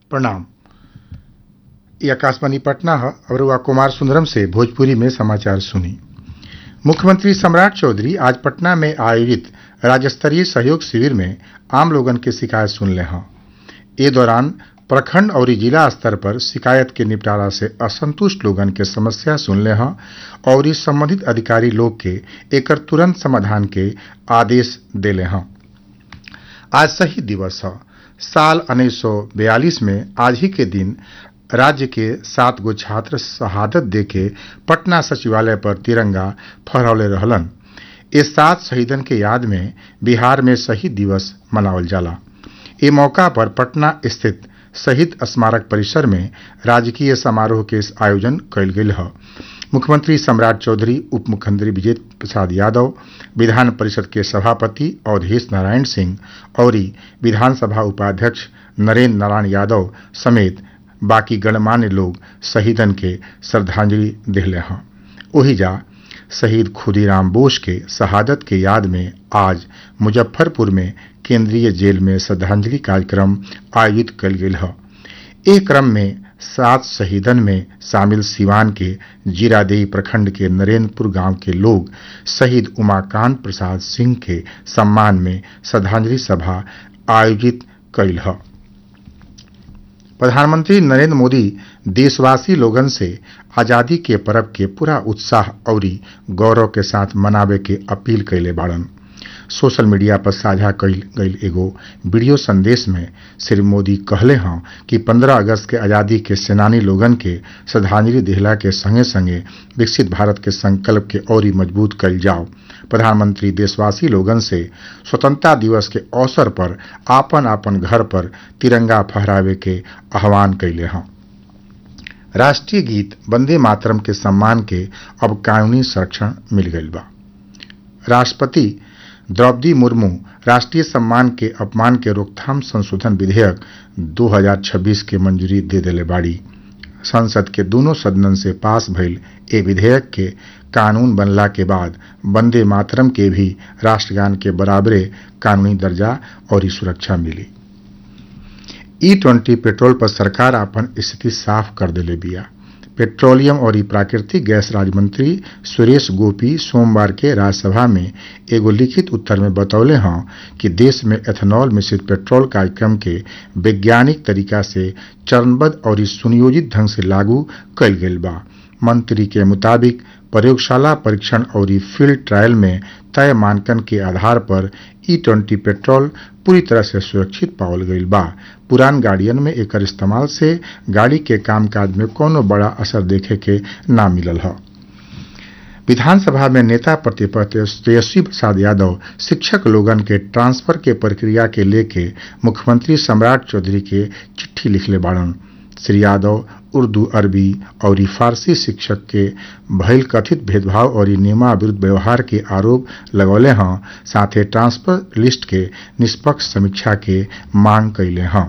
प्रणाम ये आकाशवाणी पटना है और वह कुमार सुंदरम से भोजपुरी में समाचार सुनी मुख्यमंत्री सम्राट चौधरी आज पटना में आयोजित राज्य स्तरीय सहयोग शिविर में आम लोगन के शिकायत सुन ले हैं ए दौरान प्रखंड और जिला स्तर पर शिकायत के निपटारा से असंतुष्ट लोगन के समस्या सुन ले हैं और इस संबंधित अधिकारी लोग के एकर तुरंत समाधान के आदेश दिले हैं आज शहीद दिवस है साल 1942 में आज ही के दिन राज्य के सात गो छात्र शहादत देके पटना सचिवालय पर तिरंगा फहरौले रहलन इस सात शहीदन के याद में बिहार में शहीद दिवस मनावल जाला ए मौका पर पटना स्थित शहीद स्मारक परिसर में राजकीय समारोह के आयोजन कयल गेल है मुख्यमंत्री सम्राट चौधरी उप मुख्यमंत्री विजय प्रसाद यादव विधान परिषद के सभापति अवधेश नारायण सिंह और विधानसभा उपाध्यक्ष नरेंद्र नारायण यादव समेत बाकी गणमान्य लोग शहीदन के श्रद्धांजलि दिले हैं वही जा शहीद खुदीराम बोस के शहादत के याद में आज मुजफ्फरपुर में केंद्रीय जेल में श्रद्धांजलि कार्यक्रम आयोजित कल गेल है एक क्रम में सात शहीदन में शामिल सिवान के जीरादेई प्रखंड के नरेंद्रपुर गांव के लोग शहीद उमाकांत प्रसाद सिंह के सम्मान में श्रद्धांजलि सभा आयोजित कैल है प्रधानमंत्री नरेंद्र मोदी देशवासी लोगन से आजादी के पर्व के पूरा उत्साह और गौरव के साथ मनावे के अपील कैले बाड़न सोशल मीडिया पर साझा कईल गईल एगो वीडियो संदेश में श्री मोदी कहले हैं कि 15 अगस्त के आजादी के सेनानी लोगन के श्रद्धांजलि दिहला के संगे संगे विकसित भारत के संकल्प के और मजबूत कल जाओ प्रधानमंत्री देशवासी लोगन से स्वतंत्रता दिवस के अवसर पर आपन आपन घर पर तिरंगा फहरावे के आह्वान कैले हैं राष्ट्रीय गीत वंदे मातरम के सम्मान के अब कानूनी संरक्षण मिल गई बा राष्ट्रपति द्रौपदी मुर्मू राष्ट्रीय सम्मान के अपमान के रोकथाम संशोधन विधेयक 2026 के मंजूरी दे दिले बाड़ी संसद के दोनों सदनन से पास भइल ए विधेयक के कानून बनला के बाद वंदे मातरम के भी राष्ट्रगान के बराबरे कानूनी दर्जा और सुरक्षा मिली ई ट्वेंटी पेट्रोल पर सरकार अपन स्थिति साफ कर दिले बिया पेट्रोलियम और प्राकृतिक गैस राज्य मंत्री सुरेश गोपी सोमवार के राज्यसभा में एगो लिखित उत्तर में बतौले हैं कि देश में एथेनॉल मिश्रित पेट्रोल कार्यक्रम के वैज्ञानिक तरीका से चरणबद्ध और सुनियोजित ढंग से लागू कयल गेल बा मंत्री के मुताबिक प्रयोगशाला परीक्षण और फील्ड ट्रायल में तय मानकन के आधार पर ई ट्वेंटी पेट्रोल पूरी तरह से सुरक्षित पावल गईल बा पुरान गाड़ियन में एकर इस्तेमाल से गाड़ी के कामकाज में कोनो बड़ा असर देखे के ना मिलल है विधानसभा में नेता प्रतिपक्ष तेजस्वी प्रसाद यादव शिक्षक लोगन के ट्रांसफर के प्रक्रिया के लेके मुख्यमंत्री सम्राट चौधरी के चिट्ठी लिखले बाड़न श्री यादव उर्दू अरबी और फारसी शिक्षक के भइल कथित भेदभाव और नियमा विरुद्ध व्यवहार के आरोप लगौले हैं साथ ही ट्रांसफर लिस्ट के निष्पक्ष समीक्षा के मांग कैले हैं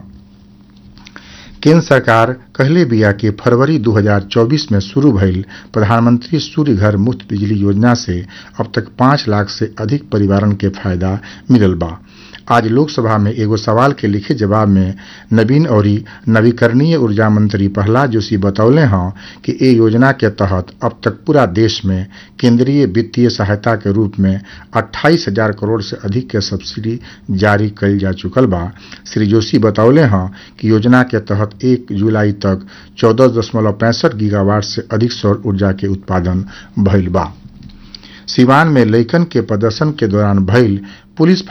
केंद्र सरकार कहले बिया कि फरवरी 2024 में शुरू भइल प्रधानमंत्री सूर्य घर मुफ्त बिजली योजना से अब तक पाँच लाख से अधिक परिवारन के फायदा मिलल बा आज लोकसभा में एगो सवाल के लिखित जवाब में नवीन और नवीकरणीय ऊर्जा मंत्री प्रहलाद जोशी बतौले हैं कि ए योजना के तहत अब तक पूरा देश में केंद्रीय वित्तीय सहायता के रूप में अट्ठाईस हजार करोड़ से अधिक के सब्सिडी जारी कल जा चुकल बा श्री जोशी बतौले हैं कि योजना के तहत एक जुलाई तक चौदह दशमलव पैंसठ गीगावाट से अधिक सौर ऊर्जा के उत्पादन भइल बा सिवान में लैकन के प्रदर्शन के दौरान भइल पुलिस